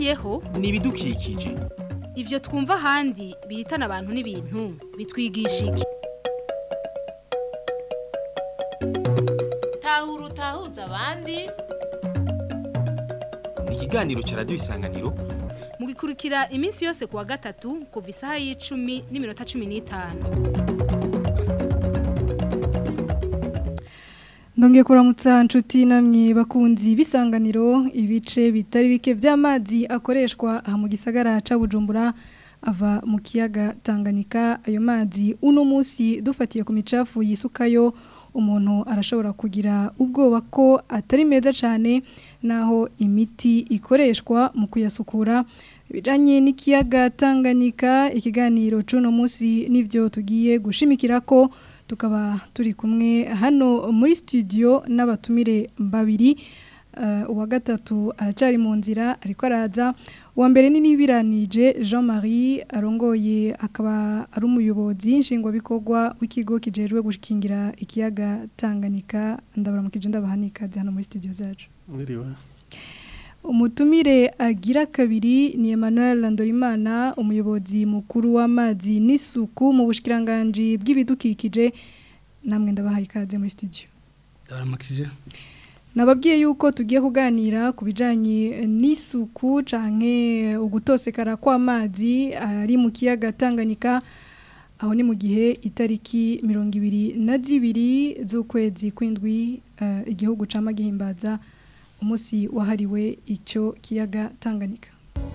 tubereyeho ni ibidukikije ivyo twumva ahandi bihitana abantu n'ibintu bitwigisha iki tahura utahuza abandi ni ikiganiro cya radiyo isanganiro mugikurikira iminsi yose kuwa gatatu kuva isaha y'icumi n'iminota cumi n'itanu Ndongeye kuramutsa nshuti namwe bakunzi bisanganiro ibice bitari bike vy'amazi akoreshwa aha mu gisagara ca Bujumbura ava mu kiyaga Tanganyika ayo mazi uno musi dufatiye ku micafu yisukayo umuntu arashobora kugira ubwoba ko atari meza cyane naho imiti ikoreshwa mu kuyasukura bijanye n'ikiyaga Tanganyika ikiganiro cuno musi nivyo tugiye gushimikira ko tukaba turi kumwe hano muri studio n'abatumire babiri uh, uwa gatatu aracari mu nzira ariko araza uwa mbere ni nibiranije Jean Marie arongoye akaba ari umuyobozi nshingwabikorwa w'ikigo kijejwe gushikingira ikiyaga Tanganyika ndabaramukije ndabahanika hano muri studio zacu Mwiriwe. umutumire agira kabiri ni Emmanuel Landorimana umuyobozi mukuru w'amazi n'isuku mu bushikiranganje bw'ibidukikije namwe ndabahaye ikaze muri studio Ndabaramukije. nababwiye yuko tugiye kuganira ku bijanye n'isuku canke ugutosekara kw'amazi ari mu kiyaga Tanganyika aho ni mu gihe itariki mirongo ibiri na zibiri z'ukwezi kw'indwi uh, igihugu cama gihimbaza umunsi wahariwe icyo kiyaga Tanganyika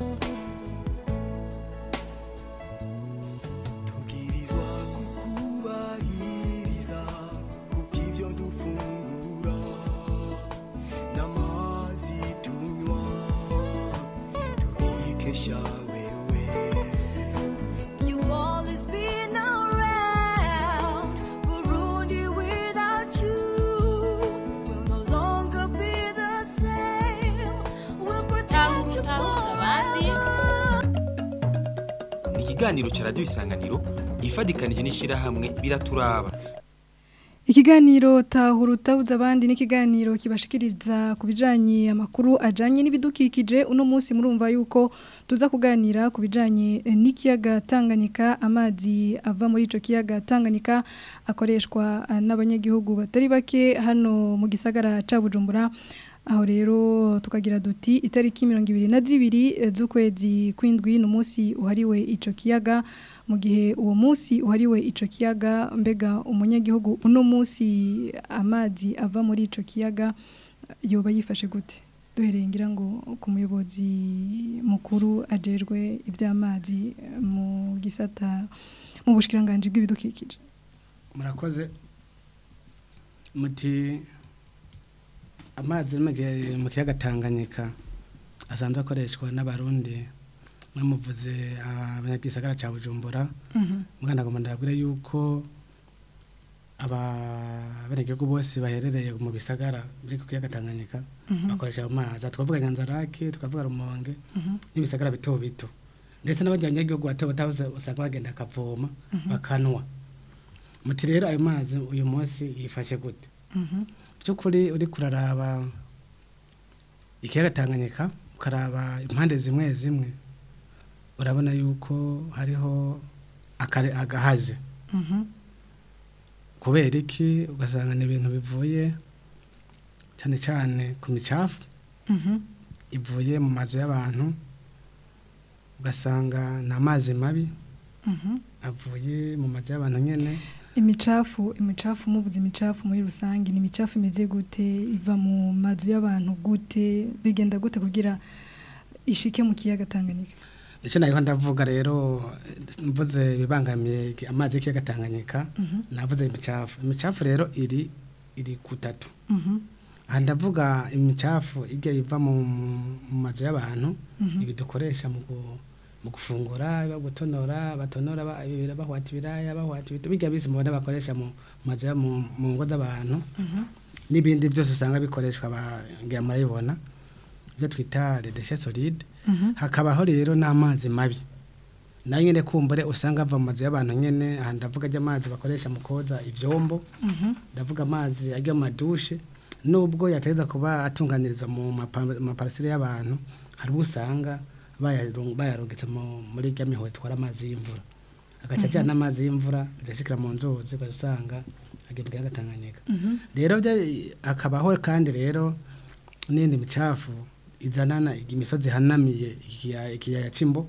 tubwirizwa kukubahiriza kuko ibyo dufungura n'amazi tunywa tubikesha wewe You've always been around, Burundi without you will no longer be the same. We'll protect you utahuza abandi ni ikiganiro cya radiyo isanganiro ifadikanije n'ishyirahamwe biraturaba ikiganiro tahura utabuza abandi n'ikiganiro kibashikiriza ku bijanye amakuru ajanye n'ibidukikije uno munsi murumva yuko tuza kuganira ku bijanye n'ikiyaga Tanganyika amazi ava muri ico kiyaga Tanganyika akoreshwa eh, n'abanyagihugu batari bake hano mu gisagara ca Bujumbura aho rero tukagira duti itariki mirongo ibiri na zibiri eh, z'ukwezi kw'indwi ni umunsi uhariwe ico kiyaga mu gihe uwo munsi uhariwe ico kiyaga mbega umunyagihugu uno munsi amazi ava muri ico kiyaga yoba yifashe gute duhereye ngira ngo ku muyobozi mukuru ajejwe iby'amazi eh, mu gisata mu bushikiranganje bw'ibidukikije Murakoze. Muti amazi ari mu gihe- mu kiyaga Tanganyika asanzwe akoreshwa n'abarundi mwamuvuze abanyagisagara ca Bujumbura mwana ngomba ndabwire yuko ababenegihugu bose baherereye mu bisagara biri ku kiyaga Tanganyika bakoresha ayo mazi twavuga Nyanzarake tukavuga Rumonge n'ibisagara bito bito ndetse n'abanyagihugu bato bato usanga bagenda akavoma bakanwa muti rero ayo mazi uyu munsi yifashe gute by'ukuri uri kuraraba ikiyaga Tanganyika ukaraba impande zimwe zimwe urabona yuko hariho akare- agahaze kubera iki ugasanga ni ibintu bivuye cyane cyane ku micafu ivuye mu mazu y'abantu ugasanga ni amazi mabi avuye mu mazu y'abantu nyine imicafu imicafu muvuze imicafu muri rusange ni imicafu imeze gute iva mu mazu y'abantu gute bigenda gute kugira ishike mu kiyaga Tanganyika icyo nayo ndavuga rero mvuze bibangamiye iki- amazi y'ikiyaga Tanganyika navuze imicafu imicafu rero iri iri kutatu aha ndavuga imicafu ijya iva mu mu mazu y'abantu ibi dukoresha mu gu- mu gufungura gutonora batonora ba- ibira- bahwata ibiraya bahwata ibiti bijya bisi mubona bakoresha mu mazu ya- mu mu ngo z'abantu n'ibindi byose usanga bikoreshwa bagira murabibona ibyo twita redeshe solide hakabaho rero n'amazi mabi nayo nyine kumbure usanga ava mu mazu y'abantu nyine aha ndavuga ajya bakoresha mu koza ibyombo ndavuga amazi ajya mu madushe nubwo yategeza kuba atunganirizwa mu mapa- maparasire y'abantu hari ubwo usanga bayarung- bayarungitse mu- muri rya mihoho itwara amazi y'imvura agaca ajyana amazi y'imvura agashikira mu nzuzi ugasanga agiye mu kiyaga Tanganyika rero bya- hakabaho kandi rero n'indi micafu izanana imisozi ihanamiye ikiya- ikiyaya c'imbo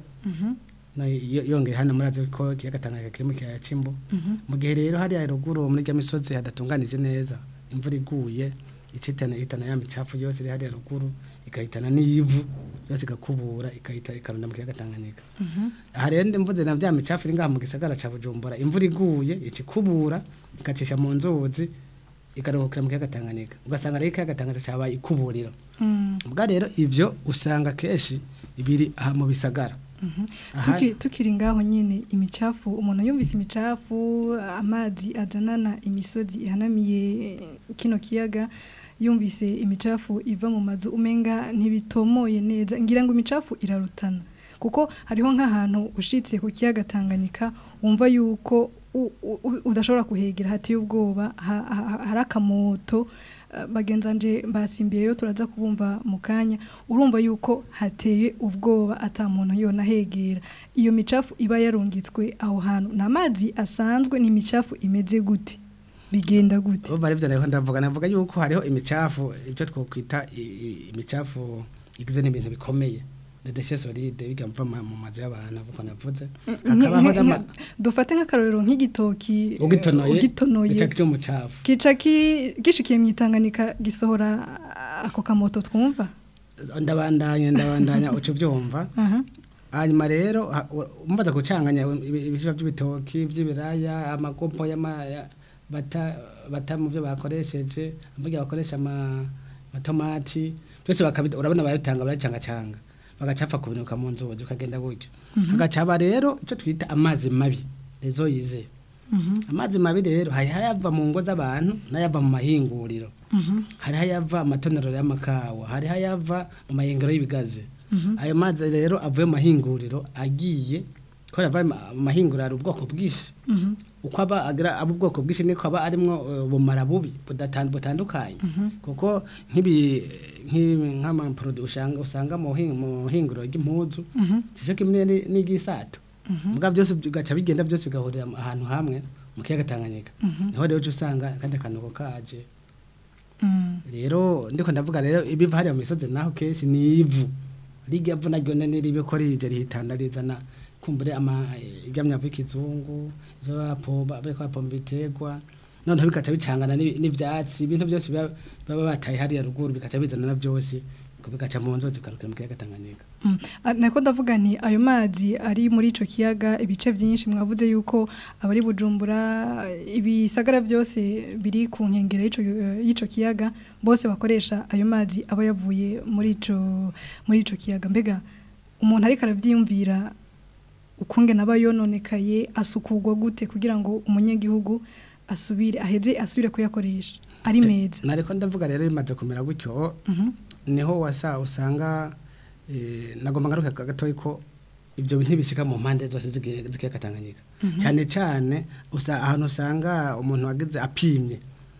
no yo- yongeye hano murazi ko ikiyaga Tanganyika kiri mu kiyaya c'imbo mu gihe rero hariya ruguru muri rya misozi hadatunganije neza imvura iguye icitana ihitana ya micafu yose iri hariya ruguru ikahitana n'ivu yose igakubura ikahita ikarunda mu kiyaga Tanganyika aha rero ndi mvuze na bya micafu iri ngaha mu gisagara ca Bujumbura imvura iguye ikikubura ikacisha mu nzuzi ikaruhukira mu kiyaga Tanganyika ugasanga rero ikiyaga Tanganyika cabaye ikuburiro ubwa rero ivyo usanga kenshi ibiri aha mu bisagara Aha- Tuki- tukiri ngaho nyine imicafu umuntu yumvise imicafu amazi azanana imisozi ihanamiye kino kiyaga yumvise imicafu iva mu mazu umenga ntibitomoye neza ngira ngo imicafu irarutana kuko hariho nk'ahantu ushitse ku kiyaga Tanganyika wumva yuko u- u- u- udashobora kuhegera hateye ubwoba ha- ha- hari akamoto eh, bagenzanje basimbiyeyo turaza kubumva mu kanya urumva yuko hateye ubwoba ata muntu yona hegera iyo micafu iba yarungitswe aho hantu ni amazi asanzwe ni imicafu imeze gute bigenda gute ubu bari rero ndavuga navuga yuko hariho imicafu ibyo twokwita i- i- imicafu igizwe n'ibintu bikomeye les déchets solides biga mva ma- mu mazu y'abantu uko navuze Nke- hakabaho nke- n'ama- nka- dufate nk'akarorero nk'igitoki eh, ugitonoye ugitonoye icacu cy'umucafu kica ki- gishikiye mu itanganika gisohora ako kamoto twumva ndabandanya ndabandanya uco byumva aha hanyuma rero ha- u- umaze gucanganya ibi- ibishishwa by'ibitoki by'ibiraya amakopo y'ama ya- bata bata mu byo bakoresheje mvuga bakoresha ama amatomati byose bakabita urabona bayitanga baracangacanga bagacapfa kubinuka mu nzuzi ukagenda gutyo hagacaba rero icyo twita amazi mabi rezo yize amazi mabi rero hari hayava mu ngo z'abantu n'ayava mu mahinguriro hari hayava amatonero y'amakawa hari hayava mu mahinguriro y'ibigazi ayo mazi rero avuye mu mahinguriro agiye ko yava mu mahinguriro hari ubwoko bwinshi uko aba agira aba ubwoko bwinshi niko aba arimwo eh, bumara bubi budatan- butandukanye kuko nk'ibi nk'ibi- nk'amaproduit usanga usanga mu hin- mu hinguriro ry'impuzu sicyo kimwe ni- n'igisato muga byose bigaca bigenda byose bigahurira ahantu hamwe mu kiyaga Tanganyika niho rero uca usanga kandi akanuko kaje Mm. rero ndiko ndavuga rero ibiva hariya mu misozi naho kenshi ni ivu rirya vu naryo ne ribe ko rije rihitana rizana kumbure ama irya myavu y'ikizungu ivyo bapomba bariko bapomba ibiterwa noneho bikaca bicangana n'ibi- n'ivyatsi ibintu byose biba- baba bataye hariya ruguru bikaca bizana na byose bikaca mu nzozi bikarukira mu kiyaga Tanganyika Mm. Ah, nako ndavuga nti ayo mazi ari muri ico kiyaga ibice byinshi mwavuze yuko abari bujumbura ibisagara byose biri ku nkengera y'ico eh, y'ico kiyaga bose bakoresha ayo mazi aba yavuye muri ico muri ico kiyaga mbega umuntu ariko aravyiyumvira ukungena aba yononekaye asukurwa gute kugira ngo umunyagihugu asubire aheze asubire kuyakoresha ari meza nariko ndavuga rero bimaze kumera gutyo Mhm. niho wasa usanga eh, nagomba ngaruka gatoyi ko ibyo ntibishika mu mpande zose z'igihe- z'ikiyaga Tanganyika cyane cyane usa ahantu usanga umuntu wagize apimye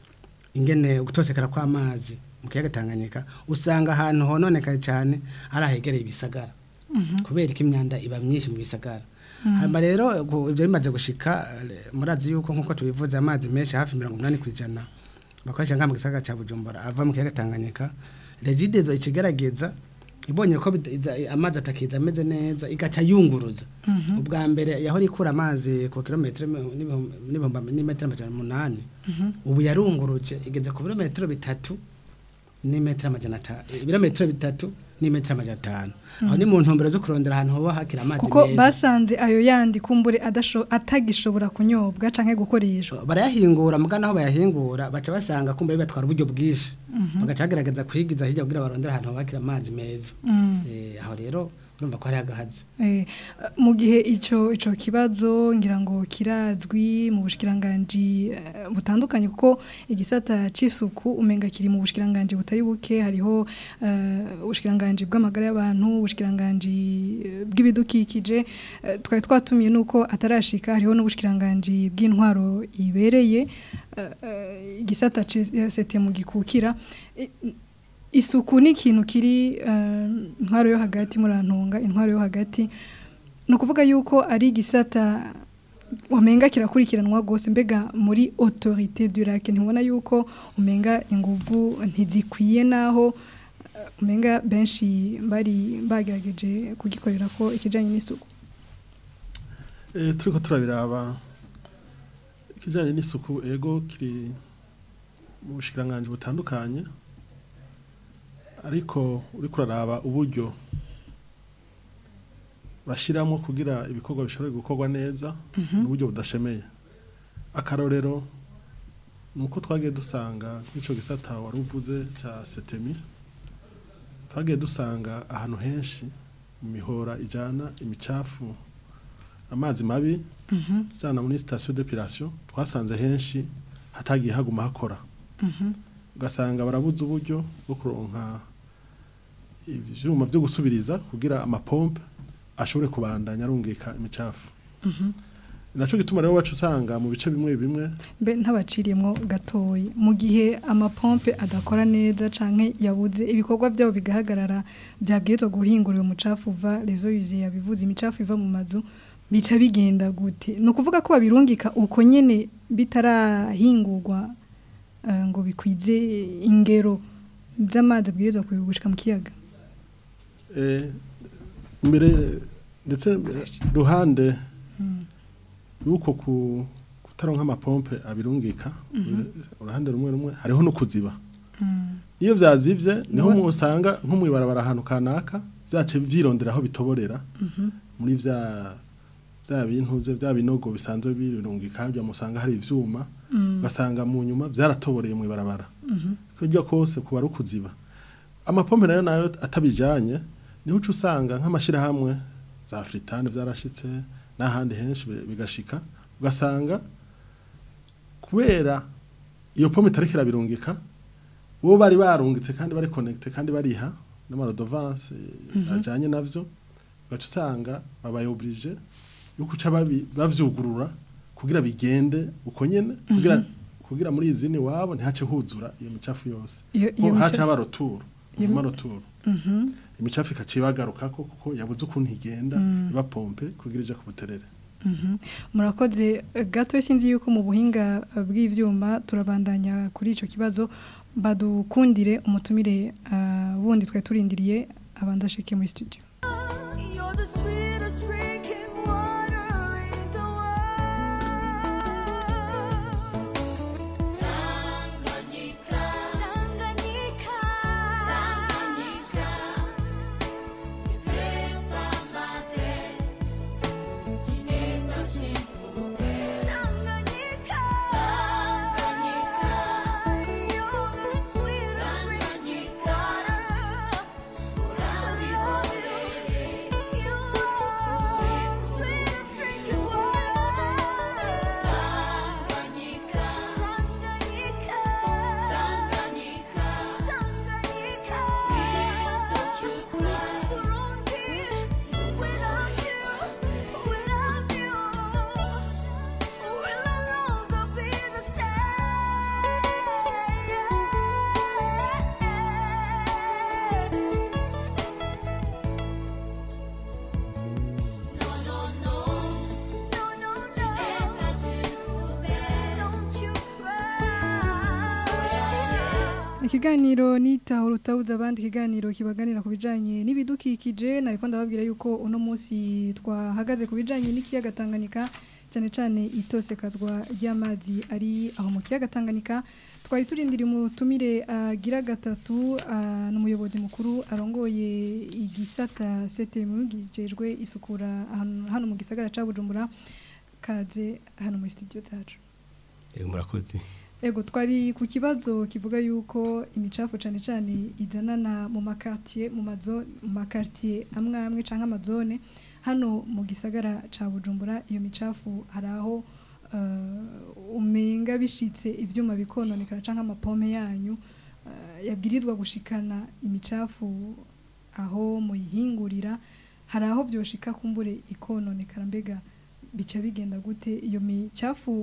ingene gutosekera kw'amazi mu kiyaga Tanganyika usanga ahantu hononekaye cyane ari ahegereye ibisagara kubera ko imyanda iba myinshi mu bisagara hanyuma rero gu- ibyo bimaze gushika eh, murazi yuko nk'uko tubivuze amazi menshi hafi mirongo inani ku ijana bakoresha ngaha mu gisagara cya bujumbura ava mu kiyaga tanganyika regidezo ikigerageza ibonye ko bida- iza- amazi atakiza ameze neza igaca yunguruza ubwa mbere yahora ikura amazi ku kilometero n'ibihumbi- n'ibihumbi n'imetero amajana umunani ubu yarunguruje igeze ku birometero bitatu n'imetero amajana atanu ibirometero bitatu n'imetero amajana atanu aho ni mu ntumbero zo kurondera ahantu hoba hakira amazi kuko meza basanze ayo yandi kumbure adasho- atagishobora kunyobwa canke gukoreshwa barayahingura muga naho bayahingura baca basanga kumbe batwara uburyo bwinshi bagaca bagerageza kwigiza hirya kugira barondere ahantu habakira amazi meza Eh, aho rero urumva ko hari agahazi Eh, mu gihe ico ico kibazo ngira ngo kirazwi mu bushikiranganje eh, butandukanye kuko igisata c'isuku umenga kiri mu bushikiranganje butari buke hariho eh, ubushikiranganje bw'amagara y'abantu ubushikiranganje eh, bw'ibidukikije eh, twari twatumiye nuko atarashika hariho n'ubushikiranganje bw'intwaro ibereye eh, eh, igisata sete mu gikukira I- isuku ni ikintu kiri eh, intwaro yo hagati murantunga intwaro yo hagati ni ukuvuga yuko ari igisata wamenga kirakurikiranwa rwose mbega muri autorité du lac ntibona yuko umenga inguvu ntizikwiye naho eh, umenga benshi bari bagerageje kugikorera ko ikijanye n'isuku Eh, turiko turabiraba ikijanye n'isuku ego kiri mu bushikiranganji butandukanye ariko uriko uraraba uburyo bashyiramo kugira ibikorwa bishobore gukorwa neza n'uburyo budashemeye akarorero ni uko twagiye dusanga nk'icyo gisata wari uvuze cya setemi twagiye dusanga ahantu henshi mu mihora ijyana imicafu amazi mabi jana muri sitasiyo d'epilation twasanze henshi hatagiye haguma hakora ugasanga barabuze uburyo bwo kuronka ibyuma byo gusubiriza kugira amapompe ashobore kubandanya arungika imicafu nacyo gituma rero wacu usanga mu bice bimwe bimwe mbe ntabaciriyemo gatoyi mu gihe amapompe adakora neza canke yabuze ibikorwa byabo bigahagarara byabwirizwa guhingura uwo mucafu uva rezo yuzuye yabivuze imicafu iva mu mazu bica bigenda gute ni ukuvuga ko babirungika uko nyene bitarahingurwa eh, ngo bikwize ingero z'amazi abwirizwa kubigushika mu kiyaga eh, mbere ndetse ruhande yuko ku kutaronka amapompe abirungika uruhande rumwe rumwe hariho no kuziba iyo byazivye niho Niho- musanga nko mwibarabara ahantu kanaka byace vyirondera aho bitoborera muri vya vya bintuze vya binogo bisanzwe birungika bya musanga hari ivyuma ugasanga mu nyuma byaratoboreye mu ibarabara kurya kose kuba ari ukuziba amapompe nayo nayo atabijanye niho uca usanga nk'amashirahamwe za fritane byarashitse n'ahandi henshi bi- bigashika ugasanga kubera iyo pome itariko irabirungika bo bari barungitse kandi bari connecte kandi bariha n'amarodovance ajanye navyo ugaca usanga babaye oblige yo kuca babi- bavyugurura kugira bigende uko nyene kugira kugira muri izini wabo ntihace huzura iyo micafu yose Iyo- ko iyo haca mica- haba roturo iyo uvuma mi- roturo imicafu ikaca ibagarukako kuko yabuze ukuntu igenda iba pompe kugira ije ku buterere Mhm. murakoze eh, gato sinzi yuko mu buhinga eh, bw'ivyuma turabandanya kuri ico kibazo badukundire umutumire ah, wundi twe turindiriye abanza ashike muri studio You're the sweetest drinking water in the world. Tanganyika, Tanganyika, Tanganyika, ipepa mate, chineka shikupe. Tanganyika, Tanganyika, you're the sweetest drinking water. ikiganiro nitahura utabuza abandi ikiganiro kibaganira ku bijanye n'ibidukikije nariko ndababwira yuko uno munsi twahagaze ku bijanye n'ikiyaga Tanganyika cyane cyane itosekazwa ry'amazi ari aho mu kiyaga Tanganyika twari turindiriye umutumire agira gatatu ah, n'umuyobozi mukuru arongoye igisata CTM gijejwe isukura ahantu- hano mu gisagara ca Bujumbura kaze hano muri studio zacu Yego murakoze. Ego twari ku kibazo kivuga yuko imicafu cyane cyane izanana mu makartier mu mazo mu makartier amwe amwe canke amazone hano mu gisagara ca Bujumbura iyo micafu hari aho uh, umenga bishitse ivyuma bikononekara canke amapome yanyu uh, yabwirizwa gushikana imicafu aho muyihingurira hari aho byoshika kumbure ikononekara mbega bica bigenda gute iyo micafu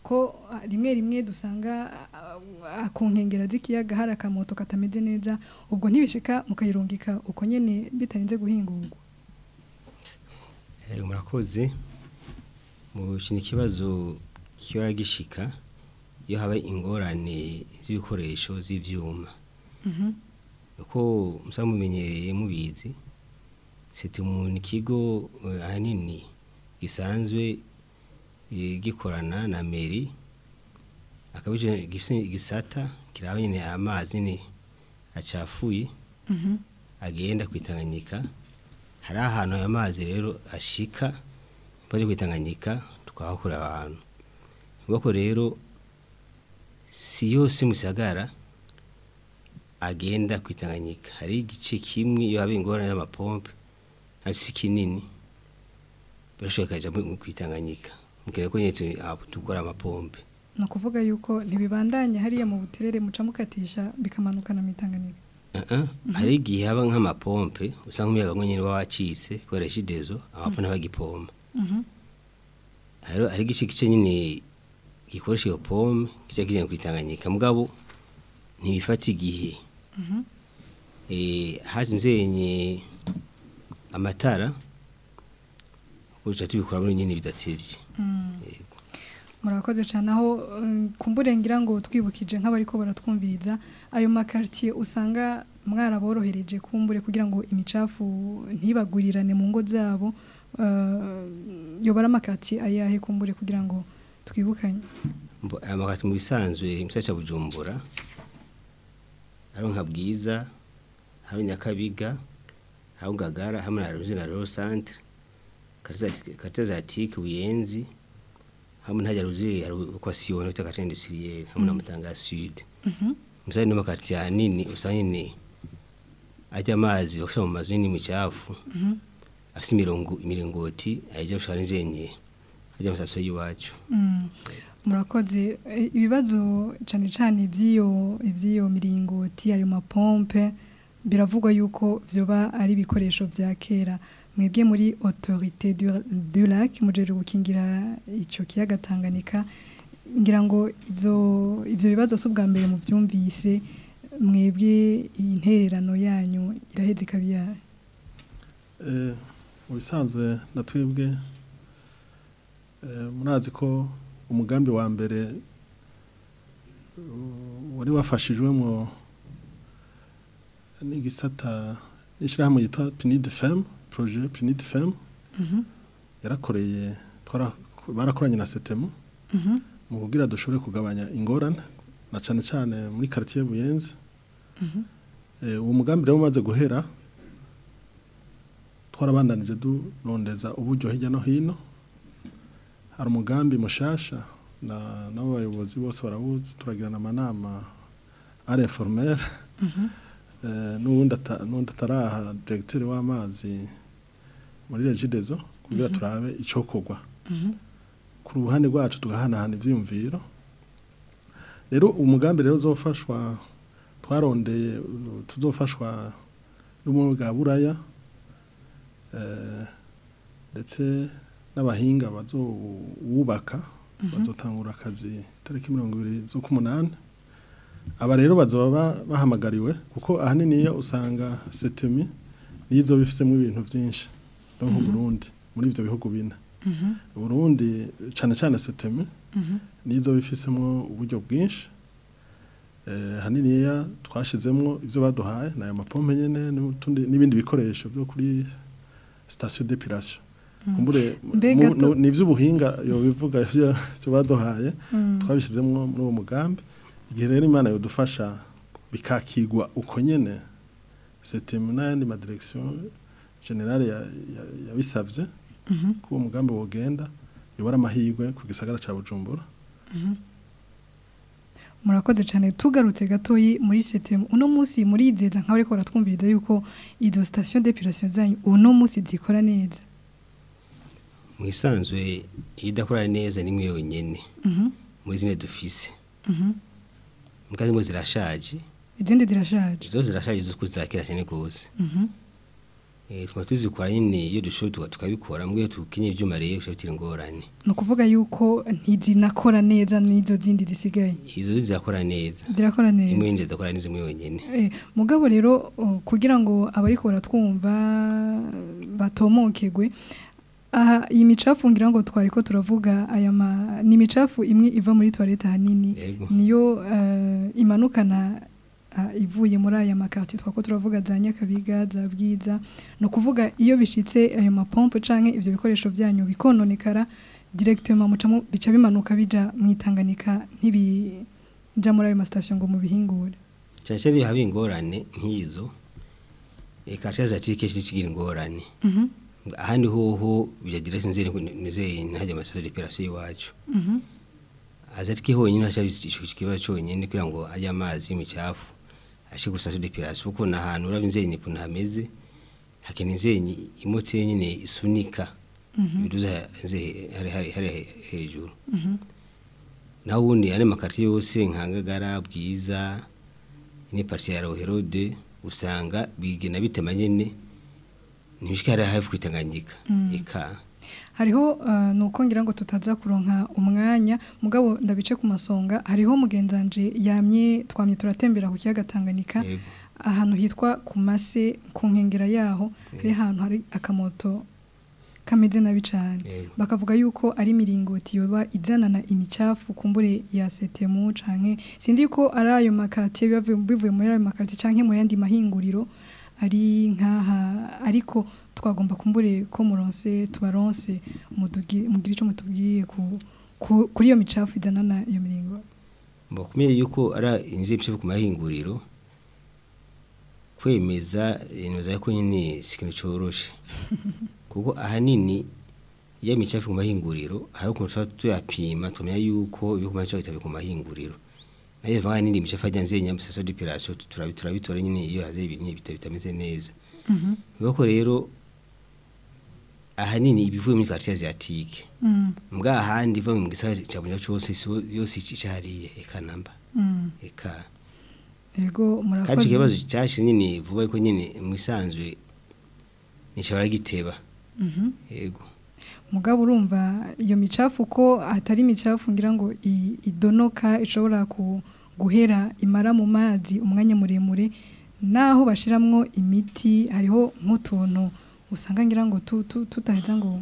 ko ah, rimwe rimwe dusanga ah, ah, ku nkengera z'ikiyaga hari akamoto katameze neza ubwo ntibishika mukayirungika uko nyene bitarinze guhingurwa Eh, murakoze mu kintu ikibazo kihora gishika iyo haba ingorane z'ibikoresho z'ivyuma uko musaba mumenyereye mubizi siti umuntu ikigo eh, ahanini gisanzwe eh, gikorana na meri akaba ico gifise igisata kiraba nyene amazi ni acafuye agenda kwitanganyika hari ahantu ayo mazi rero ashika baje kwitanganyika tukahakura abantu ubwo rero si yose musagara agenda kwitanganyika hari igice kimwe iyo haba ingorane y'amapompe afise kinini birashoboka kaja mu kwitanganyika mukere ko nyene tu- aho dukora amapompe ni ukuvuga yuko ntibibandanya hariya mu buterere muca mukatisha bikamanukana mu itanganika Uh-uh. hari igihe haba nk'amapompe usanga umuyaga nyine uba wacitse kubera shidezo amapompe ntibagipompa rero hari igice gice nyine gikoresha iyo pome kica kigenda kwitanganyika mugabo ntibifata igihe eh haje nzenye amatara uca tubikora muri nyine bidatevye Yego. murakoze cyane aho um, kumbure ngira ngo twibukije nk'abariko baratwumviriza ayo makartier usanga mwaraborohereje kumbure kugira ngo imicafu ntibagurirane mu ngo zabo uh, yobara amakartier ayahe kumbure kugira ngo twibukanye Mbo- aya makati mu bisanzwe imisaca bujumbura hari nka bwiza hari nyakabiga hari ngagara hamwe na ruzi na rero centre katazatike buyenzi hamwe ntajya ruzi hari equation bita quartier industriel hamwe na mutanga sud misali no makati nini usanga nyine ajya amazi bakisha mu mazu nini micafu afite imirongo imiringoti ajya gushaka n'inzenye ajya amasaso y'iwacu Mm. murakoze Eh, ibibazo cyane cyane iby'iyo iby'iyo miringoti ayo mapompe biravugwa yuko vyoba ari ibikoresho vya kera mwebwe muri autorité du, du lac mujeje gukingira ico kiyaga Tanganyika ngira ngo izo ivyo bibazo si ubwa mbere mu vyumvise mwebwe intererano yanyu iraheze ikabiyaye Eh, mu bisanzwe natwebwe eh, murazi ko umugambi wa mbere uh, wari wafashijwemo n'igisata n'ishyirahamwe yitwa pinide fem projet pinide fem yarakoreye twara- barakoranye na setemu mu kugira dushobore kugabanya ingorane na cyane cyane muri quartier buyenzi Eh, uwo mugambi rero umaze guhera twarabandanije durondeza uburyo hirya no hino hari umugambi mushasha na n'abo bayobozi bose barawuzi turagirana amanama ari informel eh, n'uwundi ata- n'uwundi ataraha directeur w'amazi muri regidezo kugira turabe icokorwa ku ruhande rwacu tugahanahana ivyiyumviro rero umugambi rero uzofashwa twarondeye uh, tuzofashwa n'ubumwe bwa buraya eh, ndetse n'abahinga bazowubaka bazotangura akazi tariki mirongo ibiri z'ukumunani aba rero bazoba ba- bahamagariwe kuko ahanini iyo usanga setemi nizo bifisemo ibintu byinshi no mu Burundi muri ibyo bihugu bine Burundi cyane cyane setemi nizo bifisemo uburyo bwinshi eh, haniniya twashizemwo ivyo baduhaye na aya mapompe nyene n'utundi- n'ibindi bikoresho byo kuri station d'épilation kumbure Mbega mu- tu- no- ni ivy'ubuhinga yo bivuga ivyo ivyo baduhaye twabishizemwo muri uwo mugambi igihe rero imana yodufasha bikakigwa uko nyene setemu n'ayandi madirection generale ya- ya- yabisavye ko uwo mugambi wogenda yobora amahirwe ku gisagara ca bujumbura murakoze cyane tugarutse gatoyi muri setemu uno munsi murizeza nk'aho ariko baratwumviriza yuko izo station d'épilation zanyu uno munsi zikora neza mu isanzwe iyo idakora neza ni imwe yonyine muri zine dufise mukazi mo zirashaje izindi zirashaje zo zirashaje zo kuzakira cyane rwose Eh, tuma tuzikora nyine iyo dushoboye tuka- tukabikora mbwe tukinye ivyuma rero bishabitira ingorane ni ukuvuga yuko ntizinakora neza n'izo zindi zisigaye izo zizakora neza zirakora neza imwe yindi idakora neza imwe yonyene Eh, mugabo rero uh, kugira ngo abariko baratwumva batomokegwe aha iyi micafu ngira ngo twariko turavuga aya ma ni micafu imwe iva muri toilette hanini Yego. niyo uh, imanukana uh, ivuye muri aya makarti twako turavuga za Nyakabiga za Bwiza no kuvuga iyo bishitse ayo mapompe canke ivyo bikoresho vyanyu bikononekara directement mucamo bica bimanuka bija mwitanganika ntibija muri ayo ma station ngo mubihingure cyane cyane iyo haba ingorane nk'izo eka caza ati kenshi kigira ingorane Mhm. ahandi hoho byagira sinzere nizeye ntajya amasaso d'operation iwacu Mhm. azatike honyine hasha ikibazo cyonyine kugira ngo ajye amazi y'imicafu ashe gusaso d'operation kuko na hantu urabye inzenyi kuntu hameze hakene inzenyi imote nyine isunika ibiduza nze hari hari hari hejuru Mhm. naho ubundi ane makarti yose nkangagara bwiza ine parti ya Roherode usanga bigena bitema nyene ntibishika hari hafi kwitanganyika eka hariho uh, nuko ngira ngo tutaza kuronka umwanya mugabo ndabice ku masonga hariho mugenzanje yamye twamye turatembera ku kiyaga Tanganyika Yego. ahantu hitwa ku mase ku nkengera yaho hari ahantu hari akamoto kameze nabi cyane Yego. bakavuga yuko ari miringoti yoba izanana imicafu kumbure ya setemu canke sinzi ko ari ayo makati biba bivuye muri ayo makati canke mu yandi mahinguriro ari nkaha ariko twagomba kumbure ko muronse tubaronse mudugire mugire ico mutubwiye ku, ku kuri iyo micafu izanana iyo miringo bakumeye yuko ari inzira ibice ku mahinguriro kwemeza inoza ko nyine si ikintu cyoroshe kuko ahanini iyo micafu ku mahinguriro hari ukuntu tuba tuyapima tumenya yuko ibyo ku mahinguriro ku mahinguriro nayo vanga n'indi micafu ajya nzenya amasaso d'operation turabi- turabitora nyine iyo haze ibintu bita- bitameze neza bivuga ko rero ahanini ibivuye muri quartier asiatique mm, mbwa ahandi iva mu gisagara cya Bujumbura cyose isi- yose icariye eka namba mm. eka ego kandi icyo murakoze kibazo cyashi nyine vuba ariko nyine mu isanzwe nishobora giteba Mhm. yego mugabo urumva iyo micafu ko atari imicafu ngira ngo i- idonoka ishobora ku guhera imara mu mazi umwanya muremure naho bashiramwo imiti hariho nk'utuntu usanga ngira ngo tu- tu- tutaheza ngo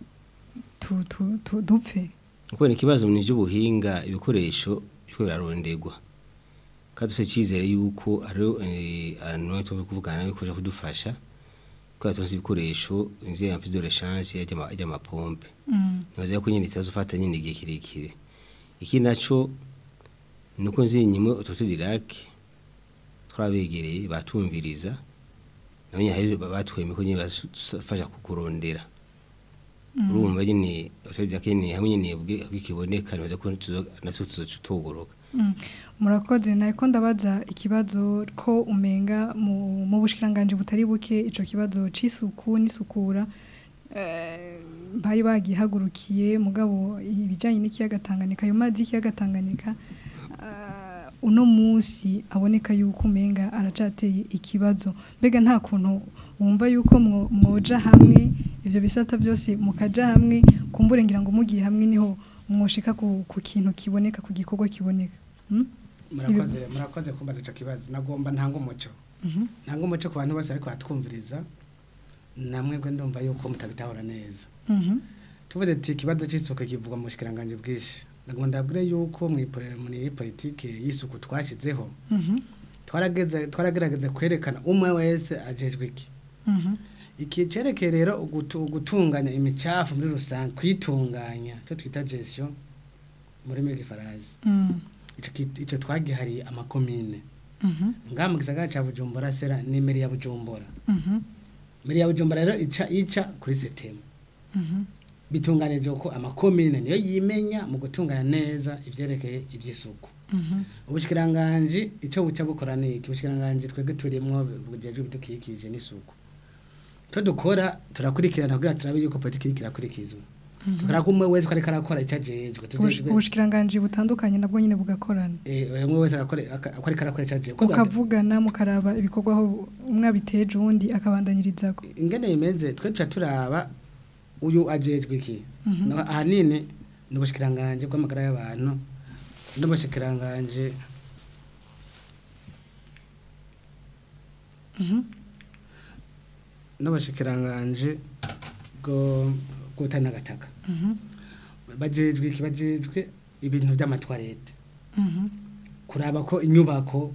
tu- tu- tu- dupfe kuko ni ikibazo mu by'ubuhinga ibikoresho biko birarondegwa kandi dufite icyizere yuko hariho eh, abantu tuba kuvugana nabo bikoresha kudufasha kubera tuzi ibikoresho inzira ya prise de rechange y'amapompe Mm, nibaza ko nyine itazofata nyine igihe kirekire iki naco nuko nzi nyimwe ututu dirake twabegereye batumviriza nabonye hari batweme ko nyine bafasha kukurondera urumva nyine ututu dirake nyine hamwe nyine bwikiboneka nibaza ko tuzo- natwe tuzotugoroka mm. murakoze nariko ndabaza ikibazo ko umenga mu mu bushikiranganje butari buke ico kibazo c'isuku n'isukura eh, bari bagihagurukiye mugabo ibijanye n'ikiyaga Tanganyika ayo mazi y'ikiyaga Tanganyika ah, uno munsi aboneka yuko umenga aracateye ikibazo mbega nta kuntu wumva yuko mwo- mwoja hamwe ivyo bisata byose mukaja hamwe kumbure ngira ngo mugiye hamwe niho mwoshika ku, ku kintu kiboneka ku gikorwa kiboneka hmm? murakoze murakoze kumbaza ico kibazo nagomba ntanga umuco Mhm. ntanga umuco ku bantu bose ariko batwumviriza namwebwe ndumva yuko mutabitahura neza Mhm. tuvuze ati ikibazo cy'isuku kivugwa mu bushikiranganje bwinshi nagomba ndabwire yuko mu ipo- muri politike y'isuku twashyizeho Mhm. twarageze twaragerageza kwerekana umwe wese ajejwe iki Mhm. iki cerekeye rero ugutu- gutunganya imicafu muri rusange kwitunganya icyo twita gestion muri migifarazi Mm. ico ki- ico twagihariye amakomine Mhm. ngaha mu gisagara ca bujumbura sera ni meri ya bujumbura Mhm. meri ya bujumbura rero ica ica kuri setemu Mhm. bitunganije ko amakomine niyo yimenya mu gutunganya neza ivyerekeye ivy'isuku Mhm. ubushikiranganje ico buca bukora niki ubushikiranganje twebwe turimwo bujejwe ibidukikije n'isuku to dukora turakurikirana kugira turabe yuko politiki iriko irakurikizwa tukaraba ko umwe wese ko ariko arakora icyo ajejwe tujejwe ubushikiranganje butandukanye nabwo nyine bugakorana eh umwe wese akore ako ariko arakora icyo ajejwe ukavugana mukaraba ibikorwa aho umwe abiteje uwundi akabandanyirizako ingene bimeze twe tuca turaba uyu ajejwe iki Mhm. No, ahanini ni ubushikiranganje bw'amagara y'abantu n'ubushikiranganje Mhm. n'ubushikiranganje bwo gutana gataka Mhm. bajejwe iki bajejwe ibintu by'amatwarete Mhm. kuraba ko inyubako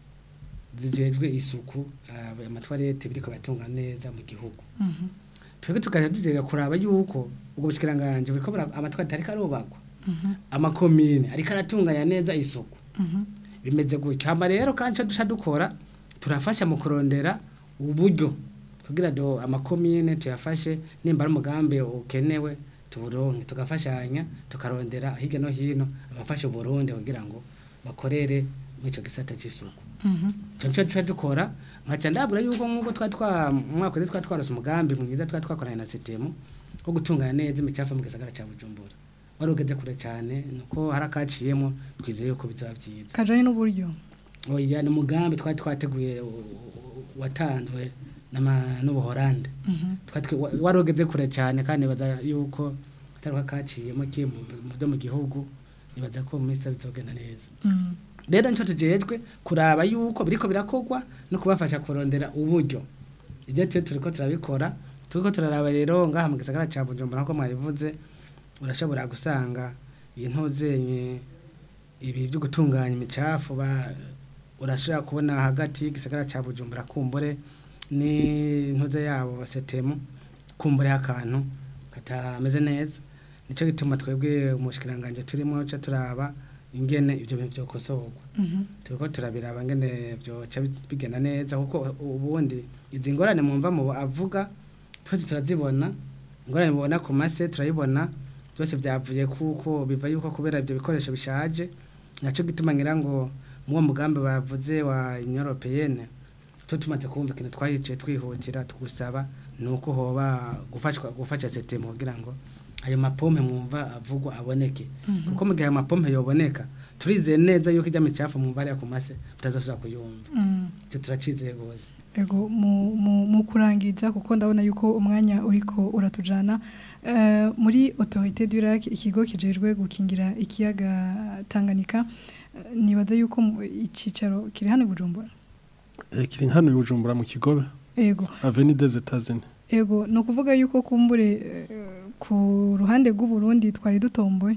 zijejwe isuku ah, amatwarete biriko batunga neza mu gihugu Mhm. twebwe tukaja tujega kuraba yuko ubwo bushikiranganje buriko bura- amatwarete ariko arubakwa Mhm. amakomine ariko aratunganya neza isuku Mhm. bimeze gutyo hama rero kandi ico duca dukora turafasha mu kurondera uburyo kugira do amakomine tuyafashe nimba ari umugambi ukenewe tuburonke tugafashanya tukarondera hirya no hino abafasha uburundi kugira ngo bakorere muri ico gisata c'isuku Mhm. ico nico duca dukora nkaca ndabura yuko nk'uko twari twa umwaka wese twari twarose umugambi mwiza twari twakoranye na sitemu wo gutunganya neza imicafu mu gisagara ca bujumbura wari ugeze kure cane nuko hari akaciyemo twizeye yuko bizaba vyiza kajanye n'uburyo oya ni umugambi twari twateguye u- u- watanzwe n'ama- n'ubuhorande Mhm. Twari twe- wa- wari ugeze kure cyane kandi nibaza yuko atari ko kaciyemo kiye mu mu byo mu gihugu nibaza ko mu minsi iza bizogenda neza Mhm. rero nico tujejwe kuraba yuko biriko birakorwa no kubafasha kurondera uburyo ibyo tuyo turiko turabikora turiko turaraba rero ngaha mu gisagara ca bujumbura nkuko mwabivuze urashobora gusanga intozenye ibi byo gutunganya imicafu ba urashobora kubona hagati y'igisagara ca bujumbura kumbure n'intuze yabo setemu kumbure akantu katameze neza nico gituma twebwe umushikiranganje turimo ca turaba ingene ivyo bintu vyokosorwa Mhm. turiko turabiraba ngene vyoca bi- bigenda neza kuko ubundi izi ngorane mwumva mu avuga twese turazibona ingorane mubona ku mase turayibona byose byavuye kuko biva yuko kubera ibyo bikoresho bishaje naco gituma ngira ngo muwo mugambi bavuze wa Union Européenne to tumaze kumva ikintu twahice twihutira tugusaba nuko hoba gufashwa gufasha setemu kugira ngo ayo mapompe mwumva avugwa aboneke Mhm. kuko mu gihe ayo mapompe yoboneka turizeye neza yuko ijya micafu mwumva ariya ku mase tutazosubira kuyumva Mhm. icyo turacizeye rwose ego mu, mu, mu kurangiza kuko ndabona yuko umwanya uriko uratujana uh, muri autorité du lac ikigo kijejwe gukingira ikiyaga Tanganyika eh, nibaza yuko mu- icicaro kiri hano i Bujumbura Eh, kiri hano i Bujumbura mu Kigobe ego Avenue des États-Unis ego no kuvuga yuko kumbure eh, ku ruhande rw'u Burundi twari dutomboye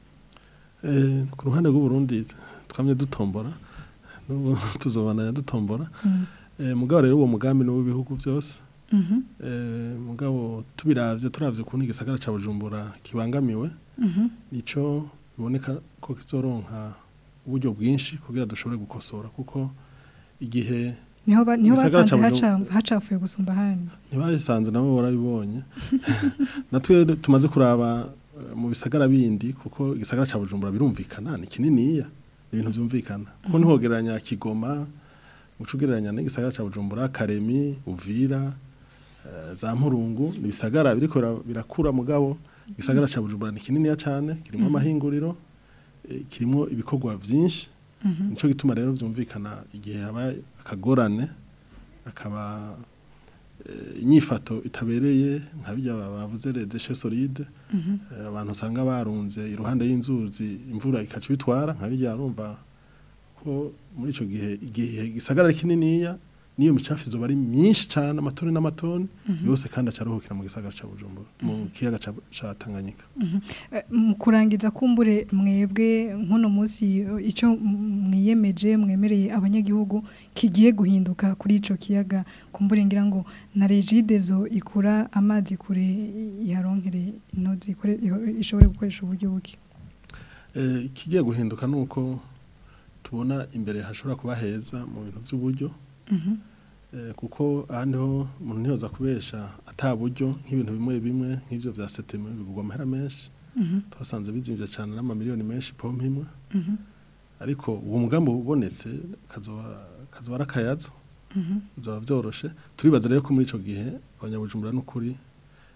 Eh, ku ruhande rw'u Burundi twamye dutombora n'ubu tuzobandanya dutombora Mhm. Eh, mugabo rero uwo mugambi ni w'ibihugu byose Mhm. Eh, mugabo tubiravye turavye ukuntu igisagara ca Bujumbura kibangamiwe Mhm. nico biboneka ko kizoronka uburyo bwinshi kugira dushobore gukosora kuko igihe niho ba- niho Igisagara basanze ca haca Bujumbura- hacafuye gusumba handi ntibayisanze nabo barabibonye natwe tumaze kuraba eh, mu bisagara bindi kuko igisagara ca Bujumbura birumvikana ni kininiya ni ibintu vyumvikana kuko ntihogeranya Kigoma ucugereranya n'igisagara ca Bujumbura Karemi Uvira eh, za Mpurungu ni bisagara biriko bira- birakura mugabo igisagara ca Bujumbura ni kininiya cane kirimo amahinguriro eh, kirimo ibikorwa vyinshi Mhm. nico gituma rero vyumvikana igihe habaye akagorane akaba eh, inyifato itabereye nka bijya bavuze les déchets solides Mhm. eh, abantu usanga barunze iruhande y'inzuzi imvura ikaca bitwara nka bijya urumva ko muri ico gihe igihe gisagara ari kininiya niyo micafu izoba ari myinshi cane amatoni n'amatoni Mhm. yose kandi acaruhukira mu gisagara ca Bujumbura mu kiyaga ca ca Tanganyika Mhm. Eh, mu kurangiza kumbure mwebwe nk'uno munsi eh, icyo m- mwiyemeje mwemereye abanyagihugu kigiye guhinduka kuri ico kiyaga kumbure ngira ngo na regidezo ikura amazi kure i- iharonkere intozi ikore- iho- ishobore gukoresha uburyo buke Eh, ikigiye guhinduka nuko tubona imbere hashobora kuba heza mu bintu by'uburyo Mhm. Eh, kuko ahandi ho umuntu ntiyoza kubesha ata buryo nk'ibintu bimwe bimwe nk'ivyo vya seteme bigurwa amahera menshi Mhm. twasanze bizimvye cane n'amamiliyoni menshi pompe imwe Mhm. ariko uwo mugambi ubonetse kazoba kazoba ari akayazo Mhm. bizoba vyoroshe turibaza rero ko muri ico gihe abanyabujumbura n'ukuri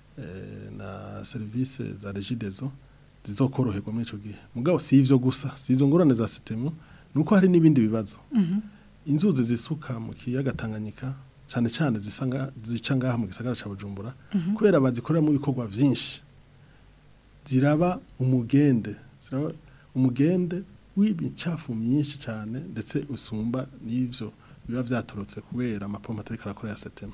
eh, na service za regidezo zizokoroherwa muri ico gihe mugabo si ivyo gusa si izo ngorane za setemu nuko hari n'ibindi bibazo inzuzi zisuka mu kiyaga Tanganyika cyane cyane zisanga zica ngaha mu gisagara ca Bujumbura kubera bazikorera mu bikorwa vyinshi ziraba umugende ziraba umugende w'imicafu myinshi cyane ndetse usumba n'ivyo biba vyatorotse kubera amapompo atari karakora ya setema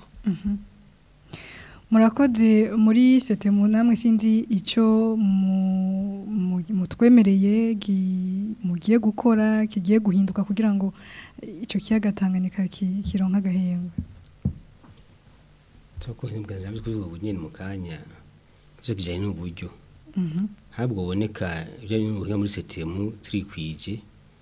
murakoze muri setemu namwe sinzi icyo mu- mu- mutwemereye gi- mugiye gukora kigiye guhinduka kugira ngo icyo kiyaga Tanganyika ki- kironka agahembwe Toko nibwanza byo kuvuga bunyene mu kanya. Cyo kijanye n'uburyo. Mhm. Habwo boneka ibyo n'ubuhinga muri setemu turikwije.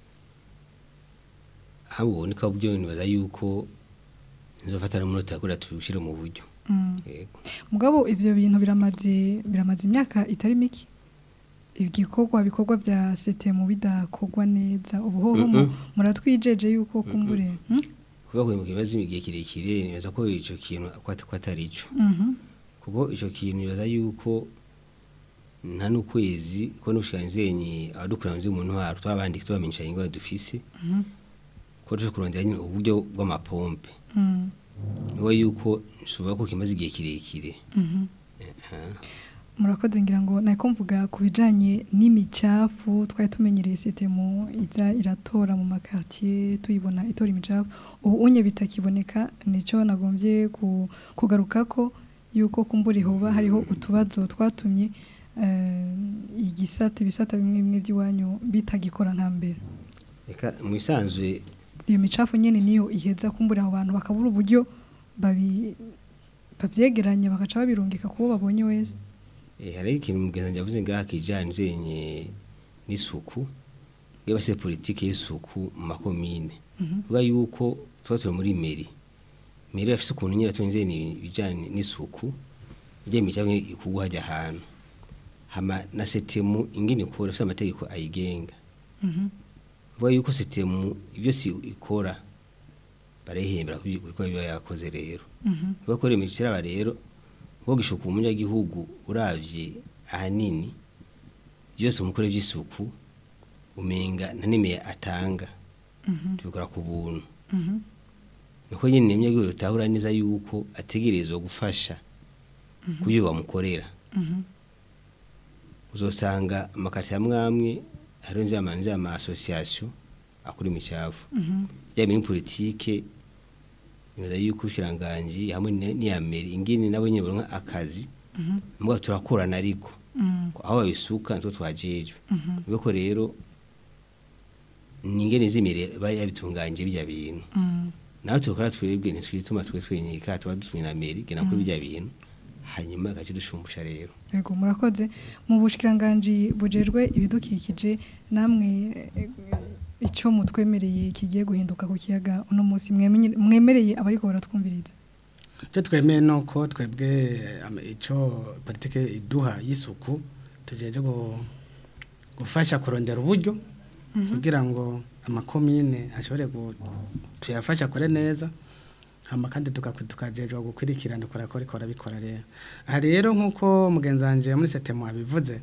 Habwo boneka uburyo nibaza yuko nzofatana umunota kuri tushire mu buryo. Mm. Yego. mugabo ivyo bintu biramaze biramaze imyaka itari mike ibikorwa bikorwa bya setemu bidakorwa neza ubuhoho mu- Mm-mm. muratwijeje yuko kumbure hmm? Kuba kwe mu kibazo igihe kirekire nibaza ko ico kintu akwata kwatari ico. Mhm. kuko icyo kintu nibaza yuko nta n'ukwezi ko n'ubushikiranganji abadukura nzi umuntu waro twabandi tubamenyesha ingwa dufise Mhm. ko tuje kurondera nyine uburyo bw'amapompe Mm. niwe yuko nshobora ko kimaze igihe kirekire Mhm. Eh, murakoze ngira ngo nako mvuga ku bijanye n'imicafu twari tumenyereye setemu iza iratora mu makartier tuyibona itora imicafu ubu unye bitakiboneka nico nagombye ku, kugarukako yuko kumbura hoba hariho utubazo twatumye eh, igisata ibisata bimwe bimwe by'iwanyu bitagikora nka mbere reka mu bisanzwe iyo micafu nyene niyo iheza kumbura abo bantu bakabura uburyo babi bavyegeranya bagaca babirungika kubo babonye wese eh, hariho ikintu mugenzi yavuze ngaha kijanye nzenye n'isuku iyo basize politike y'isuku mu makomine Mhm. vuga yuko tuba turi muri meri meri bafise ukuntu nyine tunze ibijanye n'isuku ijya imicafu ikugwa hajya ahantu hama na setemu ingene ikora ifite amategeko ayigenga Mhm. vuga yuko setemu ibyo si ikora barayihembera ku bikorwa biba yakoze rero Mhm. vuga ko rero kiraba rero wo gishuka umunyagihugu uravye ahanini byose umukore by'isuku umenga nta nimeye atanga Mhm. tubikora ku buntu Mhm. niko nyine umunyagihugu utahura neza yuko ategerezwa gufasha kubyo bamukorera Mhm. uzosanga amakarita amwe amwe hariho nzama nzama association akora imicafu Mhm. yaba muri politike nibaza yuko ushiranganji hamwe ni- n'iya meri ingini nabo nyine baronka akazi Mhm. mbwa turakorana ariko Mhm. aho babisuka nitwo twajejwe Mhm. biko rero ni ingene z'imere bari yabitunganje bijya bintu Mhm. nawe tukora twebwe ntitwituma twe twenyeka tuba dusumye na meri gena kuri bijya bintu hanyuma gace dushumbusha rero Yego murakoze mu bushikiranganje bujejwe ibidukikije namwe eh, icyo mutwemereye kigiye guhinduka ku kiyaga uno munsi mwemenye- mwemereye abariko baratwumviriza icyo twemeye ni uko twebwe am- icyo politiki iduha y'isuku tugejeje gu- gufasha kurondera uburyo kugira ngo amakomine ashobore gu- tuyafasha akore neza hama kandi tugaku- tukajejwa gukurikirana ukora ko ariko arabikora rero aha rero nk'uko mugenzi wanje muri setemu abivuze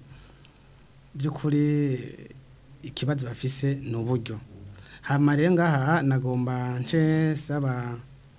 by'ukuri ikibazo bafise ni uburyo hama rero ngaha nagomba nce saba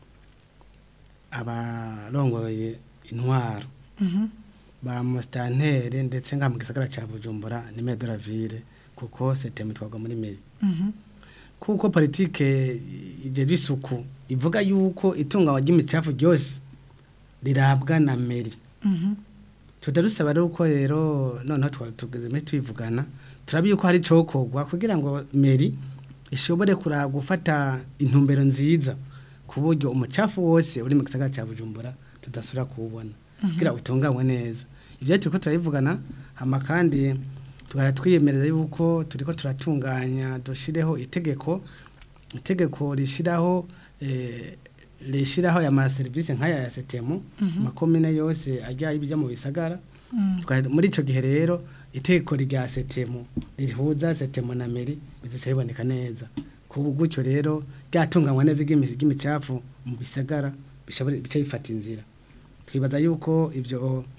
abarongoye intwaro Mhm. ba musitanteri ndetse nga mu gisagara cya bujumbura ni de la ville kuko setemu twagwa muri meri Mhm. kuko politike igera isuku ivuga yuko itunganywa ry'imicafu ryose rirabwa na meri Mhm. tudarusaba rero uko rero noneho twari tugeze muri twivugana turabi yuko hari cokorwa kugira ngo meri ishobore kura gufata intumbero nziza ku buryo umucafu wose uri mu gisagara cya bujumbura tudasubira kuwubona kugira utunganywe neza ibyo turiko turabivugana hama kandi tukaba twiyemereza yuko turiko turatunganya dushireho itegeko itegeko rishiraho eh, rishiraho ya ma service nk'aya ya setemu makomine yose ajya ibijya mu bisagara Mhm. Tukaba- muri ico gihe rero itegeko rya setemu rihuza setemu na meri bizoca biboneka neza kubu gutyo rero ryatunganywa neza ry'imisi ry'imicafu mu bisagara bishobora bica bifata inzira twibaza yuko ivyo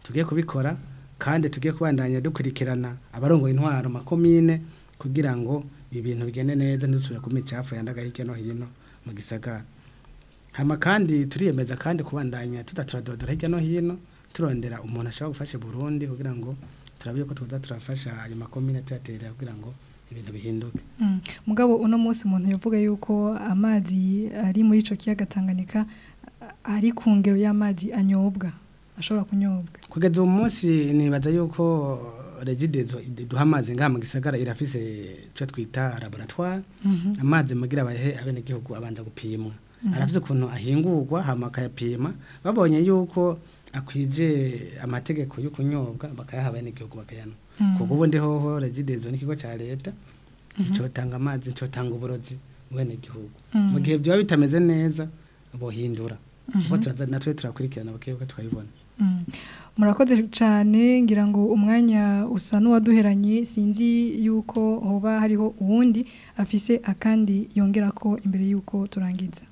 tugiye kubikora kandi tugiye kubandanya dukurikirana abarongoye intwaro makomine kugira ngo ibi bintu bigende neza ntidusubire ku micafu yandaga hirya no hino mu gisagara hama kandi turiyemeza kandi kubandanya tudaturadodora hirya no hino turondera umuntu ashobora gufasha Burundi kugira ngo turabe ko tuza turafasha ayo makomine tuyaterera kugira ngo ibintu bihinduke Mm. mugabo uno munsi umuntu yavuga yuko amazi ari muri ico kiyaga Tanganyika a- ari ku ngero y'amazi anyobwa ashobora kunyobwa kugeza uwo munsi nibaza yuko regidezo duha amazi ngaha mu gisagara irafise icyo twita laboratoire Mhm. amazi mugira bahe abenegihugu abanza gupimwa arafise ukuntu ahingurwa hama akayapima babonye yuko akwije amategeko yo kunyobwa bakayaha abenegihugu bakayanywa Mm. kuko ubundi hoho regidezo n'ikigo cya leta icotanga amazi icotanga uburozi mu benegihugu Mm. mu gihe byaba bitameze neza bohindura kuko turaza natwe turakurikirana bakibuka tukayibona Mm. murakoze cyane ngira ngo umwanya usa n'uwaduheranye sinzi yuko hoba hariho uwundi afise akandi yongera ko imbere yuko turangiza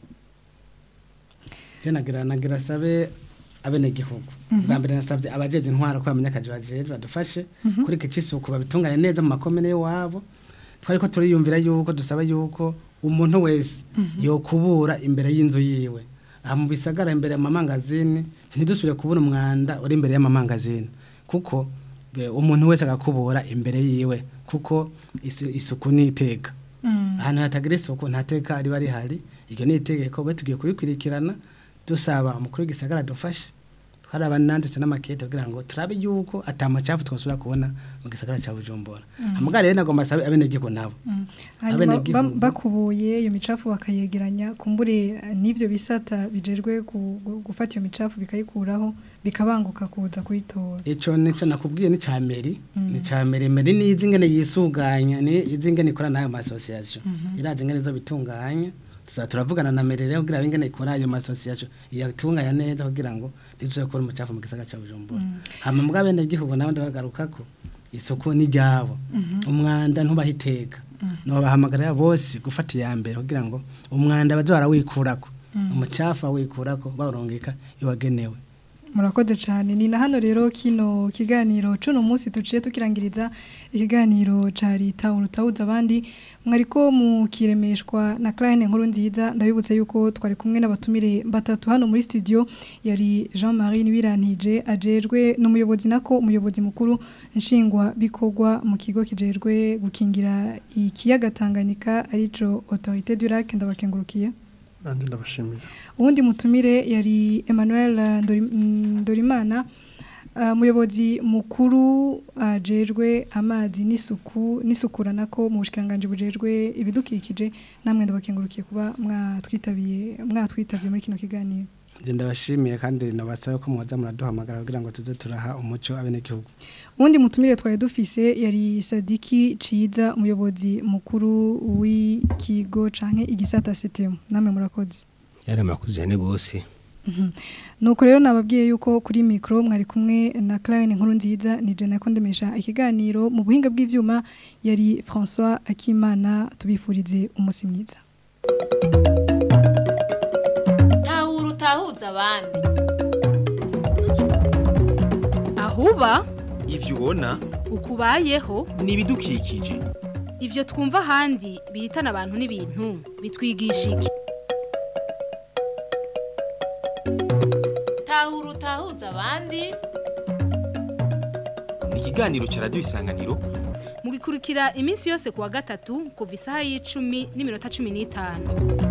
je nagira nagira sabe abenegihugu bwa mbere nasabye abajeje intwara ko bamenya akazi bajeje badufashe kuri iki cisuku babitunganye neza mu makomine y'iwabo twari ko turiyumvira yuko dusaba yuko umuntu wese yokubura imbere y'inzu yiwe aha mu bisagara imbere y'amamangazini ntidusubire kubura umwanda uri imbere y'amamangazini kuko be- umuntu wese agakubura imbere yiwe kuko isu- isuku ni iteka ahantu hatagira isuku nta teka riba rihari iryo ni itegeko we tugiye kubikurikirana dusaba umukuru w'igisagara dufashe twaraba nanditse n'amakete kugira ngo turabe yuko atamacafu twasubira kubona mu gisagara cya bujumbura amugare rero nagomba asabe abenegihugu nabo hanyuma Abenegihugu. ba- bakubuye iyo micafu bakayegeranya kumbure eh, n'ivyo bisata bijejwe ku- gu- gufata iyo micafu bikayikuraho bikabanguka kuza kuyitora ico nico nakubwiye ni ca meri ni ca meri meri ni izi ngene yisuganya ni izi ngene ikora n'ayo masosiyasiyo irazi ngene zo bitunganya tuza turavugana na meri rero kugira ngo ingene ikora ayo masosiyasiyo iyatunganya neza kugira ngo ntizuje kubona umucafu mu gisagara ca bujumbura hama mugabo abenegihugu nabo ndabagarukako isuku ni ryabo umwanda ntubahiteka nobahamagarira bose gufata iya mbere kugira ngo umwanda baze barawikurako umucafu awikurako bawurongeka iwagenewe murakoze cyane ni na hano rero kino kiganiro cuno munsi tuciye tukirangiriza ikiganiro ca leta urutawuza abandi mwariko mukiremeshwa na Clarine nkuru nziza ndabibutse yuko twari kumwe n'abatumire batatu hano muri studio yari Jean-Marie Nibirantije ajejwe n'umuyobozi nako umuyobozi mukuru nshingwa bikorwa mu kigo kijejwe gukingira ikiyaga Tanganyika arico Autorité du Lac ndabakengurukiye nanjye ndabashimiye uwundi mutumire yari Emmanuel eh, Ndori- mm, Ndorimana eh, umuyobozi mukuru ajejwe amazi n'isuku n'isukura nako mu bushikiranganje bujejwe ibidukikije namwe ndabakengurukiye kuba mwatwitabiye mwatwitabye muri kino kiganiro Nje ndabashimiye kandi nabasaba ko mwaza muraduhamagara kugira ngo tuze turaha umuco abenegihugu uwundi mutumire twari dufise yari Sadiki Ciza umuyobozi mukuru w'ikigo canke igisata CTM namwe murakoze yari amakuzi cyane rwose nuko rero nababwiye yuko kuri mikoro mwari kumwe na Clarine nkuru nziza ni jena ko ndemesha ikiganiro mu buhinga bw'ivyuma yari François Akimana tubifurize umunsi mwiza tahura utahuza abandi ahuba ivyo ubona ukubayeho ni ibidukikije ivyo twumva ahandi bihitana abantu n'ibintu bitwigisha iki tahura utahuza abandi ni ikiganiro ca radiyo isanganiro mugikurikira iminsi yose kuwa gatatu kuva isaha y'icumi n'iminota cumi n'itanu